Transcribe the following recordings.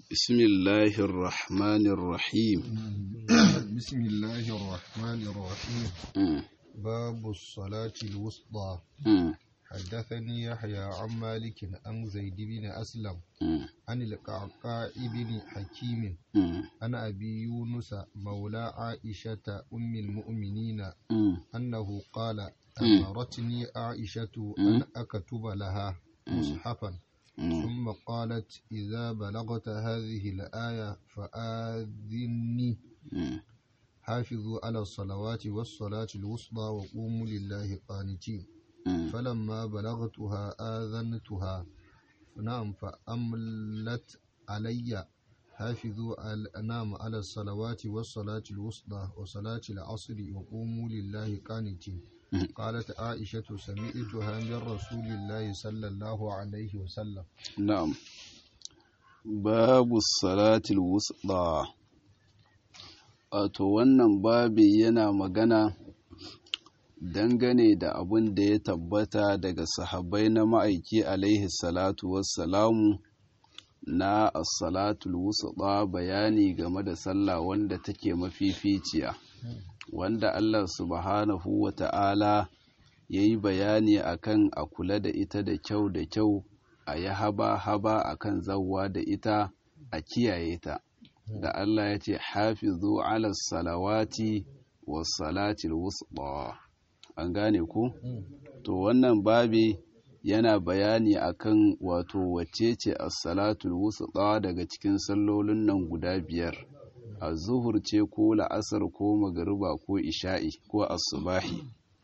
بسم الله الرحمن الرحيم بسم الله الرحمن الرحيم مم. باب الصلاة الوسطى مم. حدثني يحيى عن مالك عن زيد بن أسلم مم. عن القعقاع بن حكيم مم. عن أبي يونس مولى عائشة أم المؤمنين مم. أنه قال أمرتني عائشة أن أكتب لها مصحفا مم. ثم قالت إذا بلغت هذه الآية فآذني مم. حافظوا على الصلوات والصلاة الوسطى وقوموا لله قانتين مم. فلما بلغتها آذنتها نعم فأملت علي حافظوا على نعم على الصلوات والصلاة الوسطى وصلاة العصر وقوموا لله قانتين مم. قالت عائشة سمعتها من رسول الله صلى الله عليه وسلم نعم babu salatul wusɗa wato wannan babi yana magana dangane da abin da ya tabbata daga sahabbai na ma'aiki alaihi salatu wassalamu na as-salatul wusɗa bayani game da sallah wanda take mafificiya wanda Allah subhanahu wa ta'ala ya yi bayani akan a kula da ita da kyau da kyau a yi haba-haba a kan zawwa da ita a kiyaye ta da Allah ya ce hafizu ala salawati wa salatil wusɗa an gane ku to wannan babi yana bayani akan wato wacce ce as-salatul wusɗa daga cikin sallolin nan guda biyar az-zuhur ce ko la'asar ko magariba ko isha'i ko as-subahi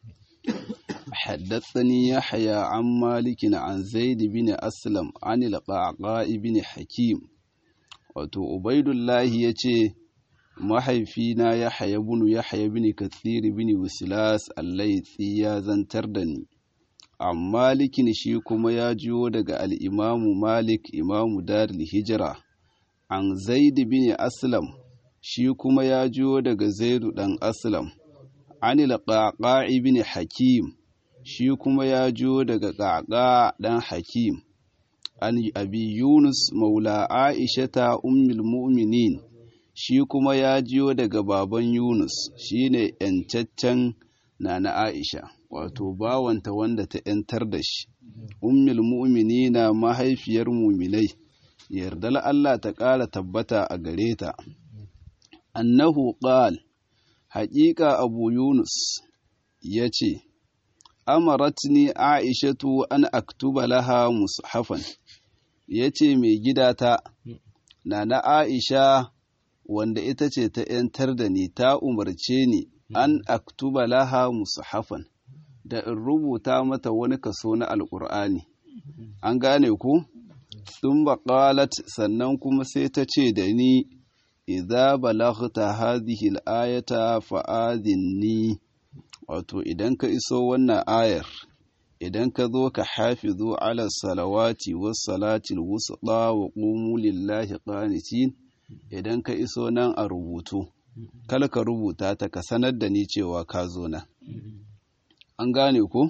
حدثني يحيى عن مالك عن زيد بن أسلم عن القعقاء بن حكيم wato ubaidullahi ya ce mahaifina ya haya bunu ya haya bini kathiri bini wasilas allaitsi ya zantar da ni amma malikin shi kuma ya jiyo daga al'imamu malik imamu daril hijira an zaid bin aslam shi kuma ya jiyo daga zaidu dan aslam anil qaqa'i bin hakim shi kuma ya jiyo daga qaqa dan hakim an abi yunus maula aishata ummul mu'minin shi kuma ya jiyo daga baban yunus shine yancaccen nana aisha wato bawanta wanda ta yantar da shi ummul mu'minina mahaifiyar muminai yardal Allah ta ƙara tabbata a gare ta annahu qal haƙiƙa abu yunus ya ce amaratni aishatu an aktuba laha mushafan ya ce mai gidata na na aisha wanda ita ce ta ‘yantar da ni ta umarce ni an aktuba laha mushafan da in rubuta mata wani kaso na alƙur'ani an gane ku sun baƙalat sannan kuma sai ta ce da ni idza balaghta hadhihi al-ayata fa'adhinni wato idan ka iso wannan ayar idan ka zo ka hafizu ala salawati was salatil wusta wa qumu lillahi qanitin idan ka iso nan a rubutu kala ka rubuta ta ka sanar da ni cewa ka zo nan an gane ku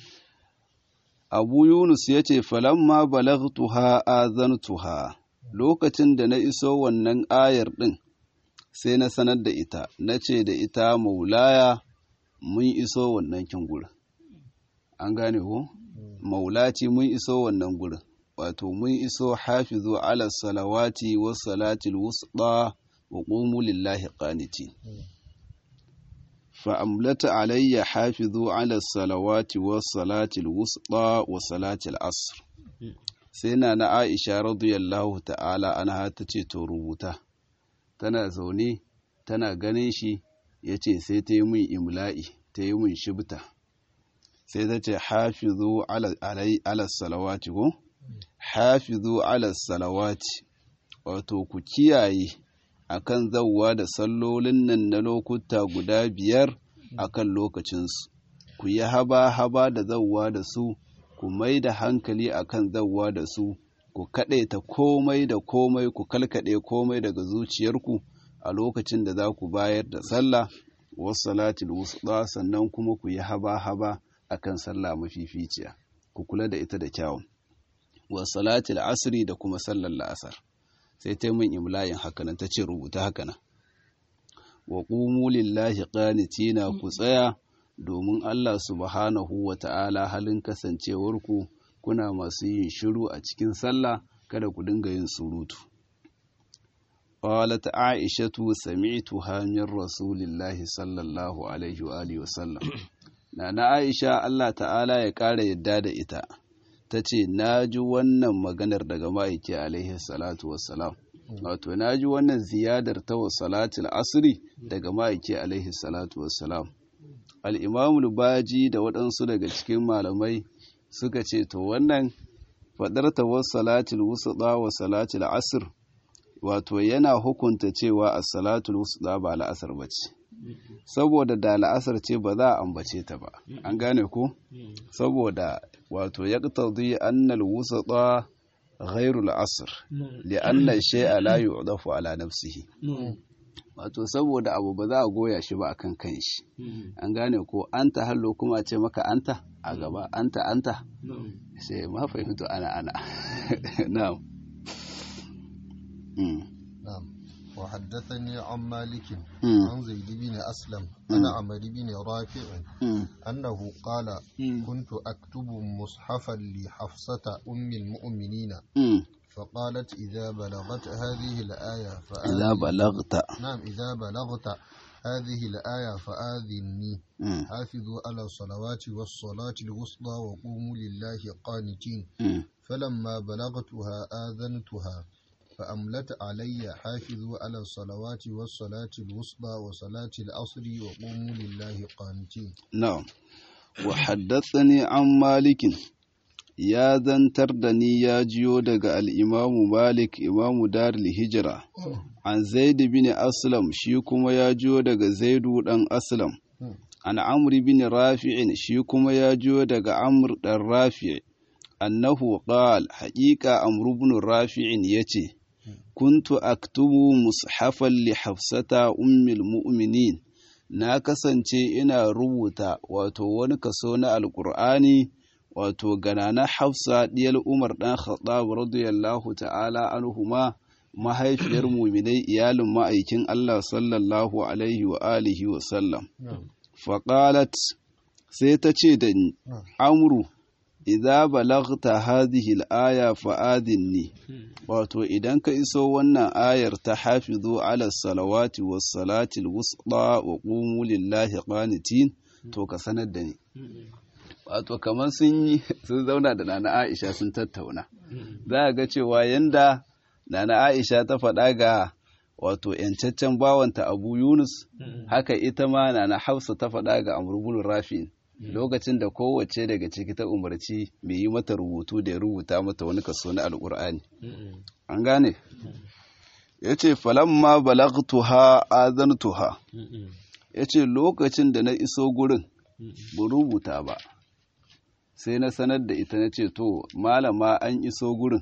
abu yunus ya ce falamma balagtuha azantuha lokacin da na iso wannan ayar ɗin sai na sanar da ita na ce da ita maulaya mun iso wannan kin gurin an gane ko maulati mun iso wannan gurin wato mun iso hafizu ala salawati was salatil wusta wa qumu lillahi qanitin fa amlata alayya hafizu ala salawati was salatil wusta wa salatil asr sai na na Aisha radiyallahu ta'ala anha tace to rubuta tana zaune tana ganin shi yace sai ta yi min imla'i ta yi min shibta sai ta ce hafizu ala salawati ko hafizu ala salawati wato ku kiyaye akan zawwa da sallolin nan na lokuta guda biyar akan lokacinsu ku yi haba-haba da zawwa da su ku mai da hankali akan zawwa da su ku kaɗaita komai da komai ku kalkaɗe komai daga zuciyarku a lokacin da za ku bayar da sallah wasu salatul wusuɗa sannan kuma ku yi haba-haba akan sallah mafificiya ku kula da ita da kyawun wa salatul asri da kuma sallar la'asar sai ta min imlayin hakanan ta ce rubuta hakanan wa qumu lillahi qanitina ku tsaya domin Allah subhanahu wa ta'ala halin kasancewarku kuna masu yin shiru a cikin sallah kada ku dinga yin surutu qalat aishatu sami'tuha min rasulillahi sallallahu alaihi wa alihi wa sallam nana aisha Allah ta'ala ya ƙara yadda da ita tace naji wannan maganar daga ma'aiki alaihi salatu wassalam wato naji wannan ziyadar ta wa salatul asri daga ma'aiki alaihi salatu wassalam al-imam baji da waɗansu daga cikin malamai suka ce to wannan fadar ta wa salatul wusta wa salatul asr wato yana hukunta cewa as-salatul wusta ba la'asar bace saboda da la'asar ce ba za a ambace ta ba an gane ko saboda wato yaqtadi annal wusta ghairu al-asr li anna shay'a la yu'dafu ala nafsihi wato saboda abu ba za a goya shi ba akan kanshi an gane ko anta hallo kuma ce maka anta a gaba anta anta sai ma fahimtu ana ana na'am نعم وحدثني عن مالك عن زيد بن أسلم عن عمر بن رافع أنه قال كنت أكتب مصحفا لحفصة أم المؤمنين فقالت إذا بلغت هذه الآية إذا بلغت نعم إذا بلغت هذه الآية فآذني حافظوا على الصلوات والصلاة الوسطى وقوموا لله قانتين فلما بلغتها آذنتها فأملت علي حافظوا على الصلوات والصلاة الوسطى وصلاة العصر وقوموا لله قانتين نعم وحدثني عن مالك ya zantar da ni ya jiyo daga al'imamu Malik imamu Darul Hijira, an Zaidu bin Aslam shi kuma ya jiyo daga Zaidu ɗan Aslam, an Amri bin Rafi'in shi kuma ya jiyo daga Amr ɗan Rafi' annahu qal haƙiƙa Amr bin Rafi'in ya ce, Kuntu aktubu mushafan li Hafsata ummil mu'minin na kasance ina rubuta wato wani kaso na Alƙur'ani wato ganana hafsa diyal umar dan khattab radiyallahu ta'ala anhuma mahaifiyar muminai iyalin ma'aikin Allah sallallahu alaihi wa alihi wa sallam faqalat sai ta ce da ni amru idza balaghta hadhihi al-aya fa'adinni wato idan ka iso wannan ayar ta hafizu ala salawati was salati al-wusta wa qumu lillahi qanitin to ka sanar da ni wato kamar sun yi sun zauna da nana aisha sun tattauna za a ga cewa yanda nana aisha ta faɗa ga wato yancaccen bawanta abu yunus haka ita ma nana hafsa ta faɗa ga amurbul rafi lokacin da kowace daga ciki ta umarci mai yi mata rubutu da ya rubuta mata wani kaso na alkur'ani an gane ya ce falamma balagtuha azantuha ya ce lokacin da na iso gurin bu rubuta ba sai na sanar da ita na ce to malama an iso gurin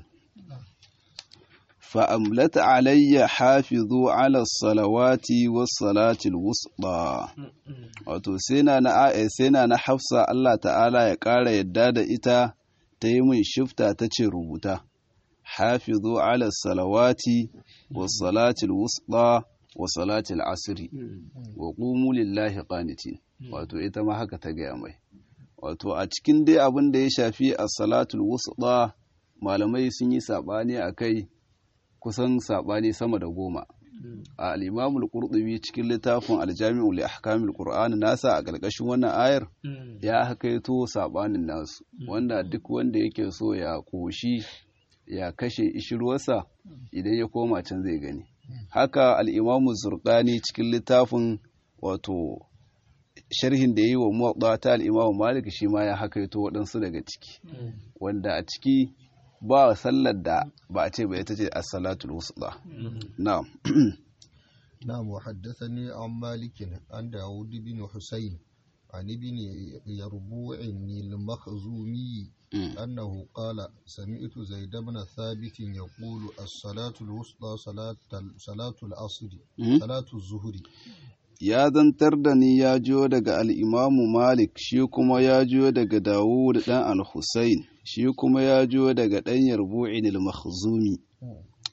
fa'amlata alayya hafizu ala salawati was salatil wusta wato sai na na sai na na hafsa Allah ta'ala ya ƙara yadda da ita ta yi min shifta ta ce rubuta hafizu ala salawati was salatil wusta wa salatil asri wa qumu lillahi qanitin wato ita ma haka ta gaya mai wato a cikin dai abin da ya shafi a salatul wusta malamai sun yi saɓani a kai kusan saɓani sama da goma a al'imamul ƙurɗubi cikin littafin aljami'u li ahkamil qur'ani nasa a ƙarƙashin wannan ayar ya hakaito saɓanin nasu wanda duk wanda yake so ya koshi ya kashe ishirwarsa idan ya koma can zai gani haka al'imamu zurƙani cikin littafin wato sharhin da yi wa muwaɗa ta al'imamu malik shi ma ya hakaito waɗansu daga ciki wanda a ciki ba sallar da ba a ce ba ita ce as-salatul wusta na'am نعم وحدثني عن مالك عن داود بن حسين عن ابن يربوع المخزومي أنه قال سمعت زيد بن ثابت يقول الصلاة الوسطى صلاة صلاة العصر صلاة الظهر ya zantar da ni ya jiyo daga al'imamu Malik shi kuma ya jiyo daga Dawud ɗan al-Husayn shi kuma ya jiyo daga ɗan Yarbu'in al-Makhzumi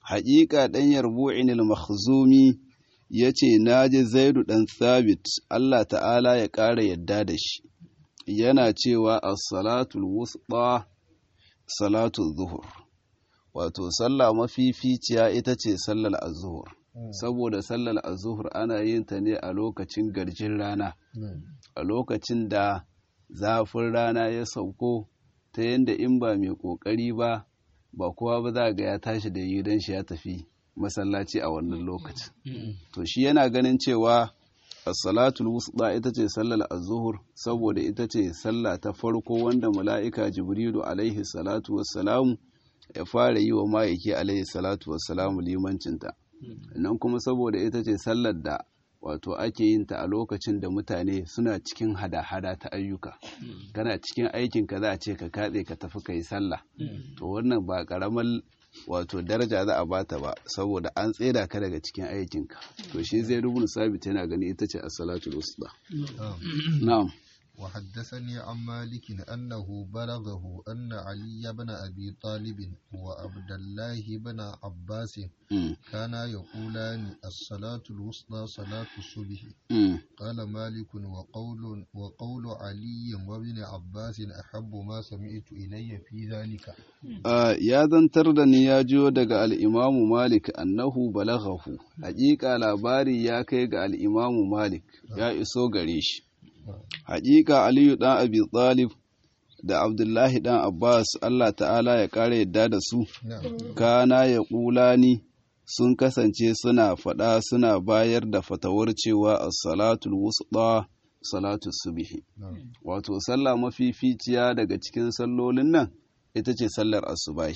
haƙiƙa ɗan yarbu'in al-makhzumi ya ce na ji zaidu ɗan thabit Allah ta'ala ya ƙara yadda da shi yana cewa as-salatul wusta salatul zuhur wato sallah mafificiya ita ce sallar az-zuhur saboda sallar az-zuhur ana yin ta ne a lokacin garjin rana a lokacin da zafin rana ya sauko ta yadda in ba mai ƙoƙari ba ba kowa ba za ga ya tashi da yi don shi ya tafi masallaci a wannan lokacin to shi yana ganin cewa as-salatul wusta ita ce sallar az-zuhur saboda ita ce sallah ta farko wanda mala'ika jibrilu alaihi salatu wassalamu ya fara yi wa ma'aiki alaihi salatu wassalamu limancinta nan kuma saboda ita ce sallar da wato ake yin ta a lokacin da mutane suna cikin hada-hada ta ayyuka kana cikin aikinka za a ce ka katse ka tafi ka yi sallah to wannan ba karamar wato daraja za a bata ba saboda an tseda ka daga cikin aikinka to shi zai rubuta sabit yana gani ita ce as-salatul wusta na'am وحدثني عن مالك أنه بلغه أن علي بن أبي طالب وعبد الله بن عباس كانا يقولان الصلاة الوسطى صلاة الصبح قال مالك وقول وقول علي وابن عباس أحب ما سمعت إلي في ذلك يا ذنتر دني يا جو دغ الإمام مالك أنه بلغه حقيقة labari ya kai ga al-Imam Malik ya iso gare shi Haƙiƙa Aliyu ɗan Abi Talib da Abdullahi ɗan Abbas Allah ta'ala ya ƙara yadda da su, kana ya ƙulani sun kasance suna faɗa suna bayar da fatawar cewa as-salatul wusta salatu subhi wato sallah mafificiya daga cikin sallolin nan ita ce sallar asubahi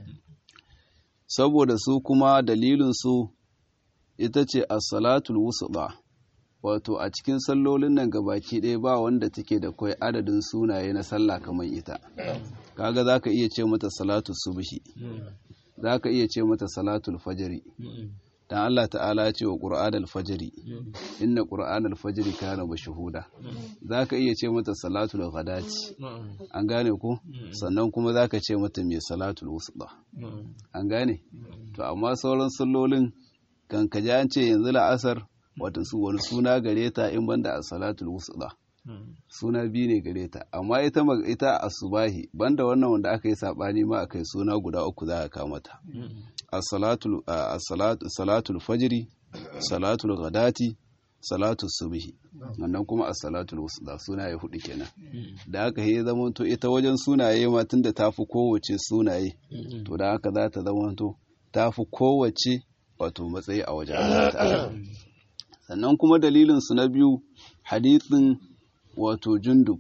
saboda su kuma dalilin su ita ce as-salatul wusta wato a cikin sallolin nan gabaki ɗaya ba wanda take da kwai adadin sunaye na sallah kamar ita kaga za ka iya ce mata salatu subhi za ka iya ce mata salatul fajri dan Allah ta'ala ya ce wa qur'an al-fajri inna qur'an al-fajri kana mashhuda za ka iya ce mata salatul ghadati an gane ko sannan kuma za ka ce mata mai salatul wusta an gane to amma sauran sallolin kan ka an ce yanzu la'asar wata su wani suna gare ta in banda a salatul wusuɗa suna biyu ne gare ta amma ita ita asubahi banda wannan wanda aka yi sabani ma akai suna guda uku za a kama ta as-salatul salatul fajri salatul ghadati salatul subhi wannan kuma as-salatul wusuɗa suna ya hudu kenan da aka yi zamanto ita wajen sunaye ma tunda ta fi kowace sunaye to da haka za ta zamanto ta fi kowace wato matsayi a wajen Allah sannan kuma dalilinsu na biyu hadithin wato jundub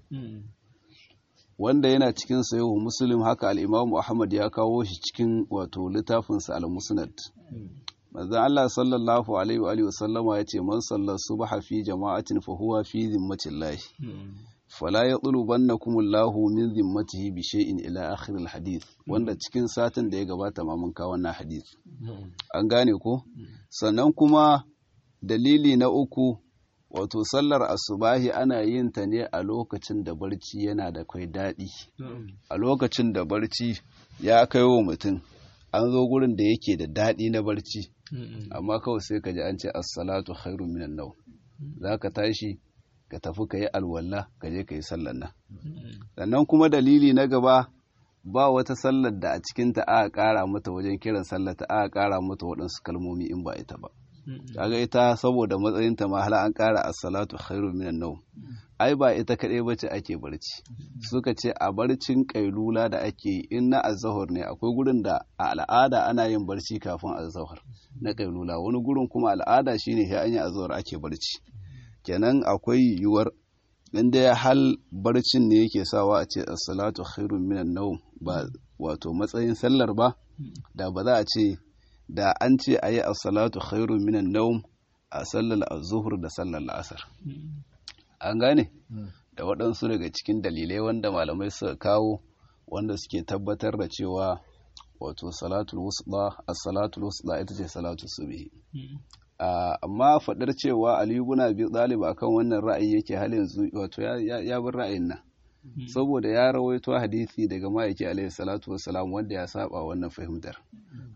wanda yana cikin sayo muslim haka al'imamu ahmad ya kawo shi cikin wato littafinsa al-musnad manzon Allah sallallahu alaihi wa sallama ya ce man sallar subha fi jama'atin fa huwa fi zimmatillah fala yatlubannakum Allahu min zimmatihi bi shay'in ila akhir al-hadith wanda cikin satin da ya gabata ma mun kawo wannan hadith an gane ko sannan kuma dalili na uku wato sallar asubahi ana yin ta ne a lokacin da barci yana da kai daɗi a lokacin da barci ya kai wa mutum an zo gurin da yake da daɗi na barci amma kawai sai ka ji an ce assalatu khairu minan nau za ka tashi ka tafi ka yi alwala ka je ka yi sallar nan sannan kuma dalili na gaba ba wata sallar da a cikinta aka ƙara mata wajen kiran sallar ta aka ƙara mata waɗansu kalmomi in ba ita ba kaga ita saboda matsayinta ma hala an ƙara as-salatu khairu minan nawm ai ba ita kaɗai bace ake barci suka ce a barcin kailula da ake yi in na azahar ne akwai gurin da a al'ada ana yin barci kafin azahar na kailula wani gurin kuma al'ada shine sai an yi azahar ake barci kenan akwai yiwuwar inda ya hal barcin ne yake sawa a ce as-salatu khairu minan nawm ba wato matsayin sallar ba da ba za a ce da an ce a yi as-salatu khairu minan nawm a sallar az-zuhr da sallar la'asar an gane da waɗansu daga cikin dalilai wanda malamai suka kawo wanda suke tabbatar da cewa wato salatul wusla as-salatul wusla ita ce salatu subhi amma faɗar cewa Ali ibn Abi Talib akan wannan ra'ayi yake hal yanzu wato ya bar ra'ayin nan saboda ya rawaito hadisi daga ma'aiki alaihi salatu wassalam wanda ya saba wannan fahimtar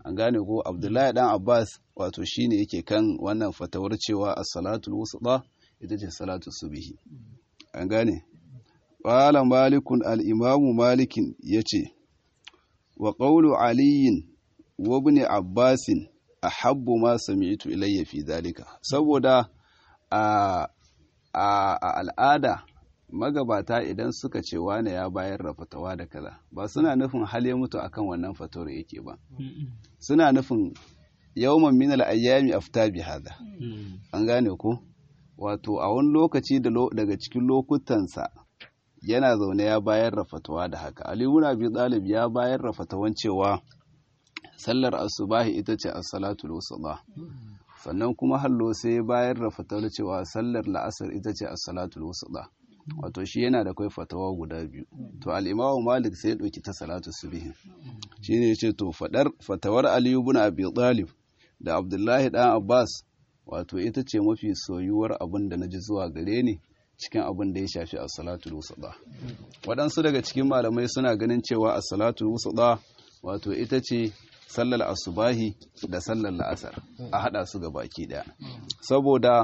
an gane ko abdullahi dan abbas wato shine yake kan wannan fatawar cewa as-salatul wusta ita ce salatu subhi an gane qala malikun al-imamu malikin yace wa qawlu aliyin wa ibn abbasin ahabbu ma sami'tu ilayya fi dhalika saboda a a al'ada magabata idan suka ce wane ya bayar da fatawa da kaza ba suna nufin hal ya mutu akan wannan fatawar yake ba suna nufin yawman min al-ayyami afta bi hada an gane ko wato a wani lokaci daga cikin lokutansa yana zaune ya bayar da fatawa da haka Ali ibn Abi Talib ya bayar da fatawan cewa sallar asubahi ita ce as-salatul wusta sannan kuma hallo sai ya bayar da fatawar cewa sallar la'asar ita ce as-salatul wusta wato shi yana da kai fatawa guda biyu to al-imamu Malik sai ya dauki ta salatu subhi shine yace to fadar fatawar Ali ibn Abi Talib da Abdullahi dan Abbas wato ita ce mafi soyuwar abin da naji zuwa gare ni cikin abin da ya shafi as-salatul wusta waɗansu daga cikin malamai suna ganin cewa as-salatul wusta wato ita ce sallar asubahi da sallar la'asar a hada su ga baki daya saboda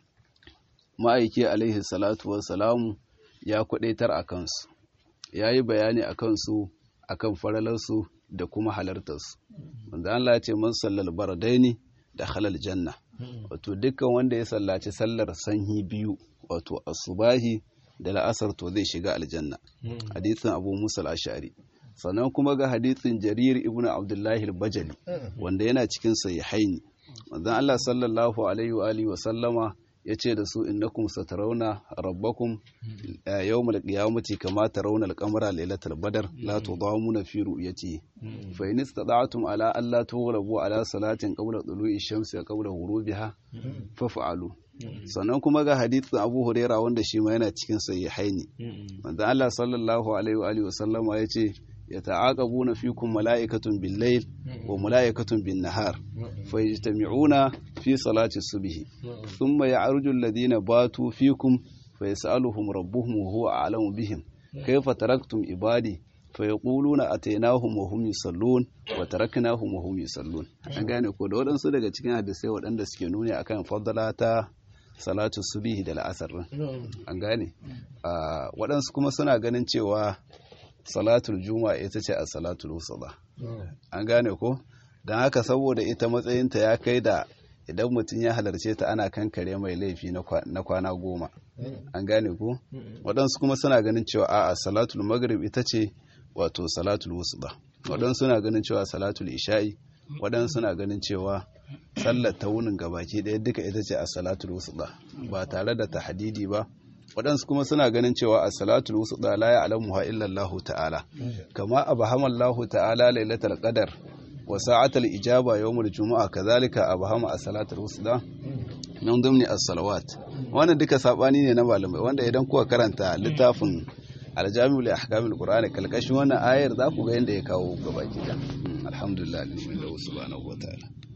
ma'aiki alaihi salatu wassalamu ya kudaitar a kansu ya yi bayani a kansu a kan faralarsu da kuma halartarsu wanda Allah ce man sallar baradaini da halal janna wato dukkan wanda ya sallaci sallar sanyi biyu wato asubahi da la'asar to zai shiga aljanna hadisin abu musa al-ashari sannan kuma ga hadithin jarir ibn abdullahi al-bajali wanda yana cikin sahihaini manzon Allah sallallahu alaihi wa alihi wa sallama yace da su innakum satarawna rabbakum yawmal qiyamati kama tarawna al-qamara laylatal badr la tudamuna fi ru'yati fa in istata'tum ala alla tughlabu ala salatin qabla tulu'i shamsi wa qabla ghurubiha faf'alu sannan kuma ga hadithin Abu Huraira wanda shi ma yana cikin sahihaini manzon Allah sallallahu alaihi wa alihi wa sallama yace يتعاقبون فيكم ملائكة بالليل وملائكة بالنهار فيجتمعون في صلاة الصبح ثم يعرج الذين باتوا فيكم فيسألهم ربهم وهو أعلم بهم كيف تركتم عبادي فيقولون أتيناهم وهم يصلون وتركناهم وهم يصلون an gane ko da waɗansu daga cikin hadisai waɗanda suke nuni akan fadala ta salatu subihi da la'asar an gane waɗansu kuma suna ganin cewa salatul juma'a ita ce a salatul wusuba an gane ko don haka saboda ita matsayinta ya kai da idan mutum ya halarce ta ana kankare mai laifi na kwana goma an gane ko waɗansu kuma suna ganin cewa a'a salatul maghrib ita ce wato salatul wusuba waɗansu suna ganin cewa salatul isha'i waɗansu suna ganin cewa sallar ta wunin gabaki ɗaya duka ita ce a salatul wusuba ba tare da tahdidi ba waɗansu kuma suna ganin cewa a salatul wusuɗa la ya'lamuha illa Allah ta'ala kama abahama Allah ta'ala lailatul qadar wa sa'atul ijaba yawmul jumu'a kazalika abahama a salatul wusuɗa min dumni as-salawat wannan duka sabani ne na malamai wanda idan kuka karanta littafin aljami'ul ahkamul qur'ani kalkashin wannan ayar za ku ga yanda ya kawo gabaki da alhamdulillah subhanahu wa ta'ala